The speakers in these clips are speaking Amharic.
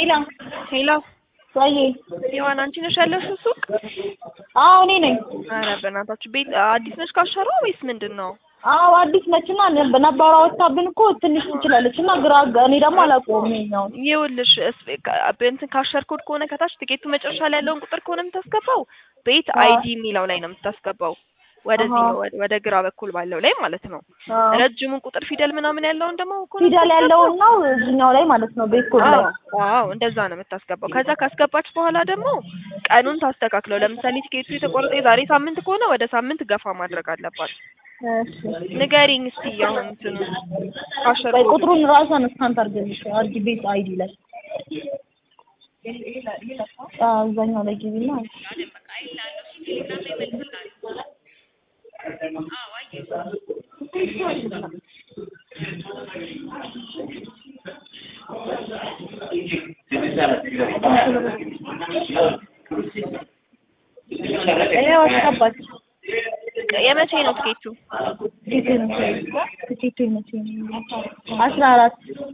ሄላ ሄሎ ወይ ሔዋን አንቺ ነሽ ያለሽው ሱቅ? አዎ እኔ ነኝ። ኧረ በእናታችሁ ቤት አዲስ ነሽ ካሸሯ ወይስ ምንድን ነው? አዎ አዲስ ነችና ነባሯ ወጣብን እኮ ትንሽ ትችላለች እና ግራ አጋ- እኔ ደግሞ አላውቀውም ይኸኛውን ይኸውልሽ እስ- ካ- እንትን ካሸር ኮድ ከሆነ ከታች ትኬቱ መጨረሻ ላይ ያለውን ቁጥር ከሆነ የምታስገባው ቤት አዎ። አይዲ የሚለው ላይ ነው የምታስገባው። ወደዚህ አሃ። ወደ- ወደ ግራ በኩል ባለው ላይ ማለት ነው። አዎ። ረጅሙን ቁጥር ፊደል ምናምን ያለውን ደግሞ ከሆነ ፊደል ያለውን ነው እዚህኛው ላይ ማለት ነው ቤት ኮድ ላይ አዎ አዎ እንደዛ ነው የምታስገባው። ከዛ ካስገባች በኋላ ደግሞ ቀኑን ታስተካክለው። ለምሳሌ ቲኬቱ የተቆረጠ የዛሬ ሳምንት ከሆነ ወደ ሳምንት ገፋ ማድረግ አለባት። እሺ ንገሪኝ እስቲ አሁን እንትኑ ካሸር ቆይ ኮዱ ቁጥሩን ራሷን እስካን ታርገልሽ አዲ ቤት አይዲ ላይ አዎ እዛኛው ላይ ግቢና ይኸው አስገባች የመቼ ነው ትኬቱ? ቲኬቱ ቲኬቱ መቼ ነው አስራ አራት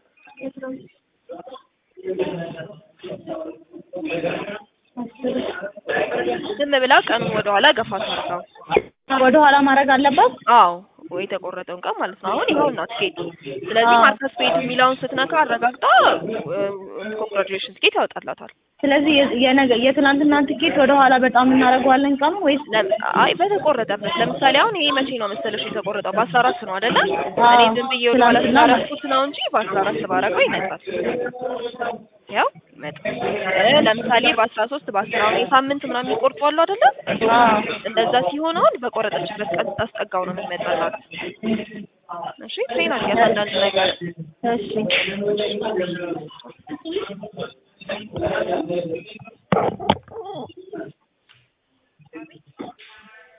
ዝም ብላ ቀኑን ወደ ኋላ ገፋ ታርገው። ወደ ኋላ ማድረግ አለባት አዎ ወይ የተቆረጠውን ቀን ማለት ነው። አሁን ይኸውና ትኬቱ። ስለዚህ አዎ። ማርከስ ፔድ የሚለውን ስትነካ አረጋግጣ ኮንግራጁሌሽን ትኬት ያወጣላታል። ስለዚህ የ- የነገ የትናንትና ትኬት ወደ ኋላ በጣም እናደርገዋለን ቀኑ ወይስ ለም- አይ በተቆረጠበት ለምሳሌ አሁን ይሄ መቼ ነው መሰለሽ የተቆረጠው? በአስራ አራት ነው አይደለ? አዎ፣ እኔ ዝም ብዬ ወደ ኋላ ትናንትና ስላደረኩት ነው እንጂ በአስራ አራት ባረገው ይመጣል። ያው ይመጣል። እ ለምሳሌ በአስራ ሶስት በአስራ አሁን የሳምንት ምናምን የሚቆርጡ አሉ አይደለ? አዎ እንደዛ ሲሆን አሁን በቆረጠችበት ቀን ስታስጠጋው ነው የሚመጣላት። እሺ ትሬን አድርጊያት አንዳንድ ነገር እሺ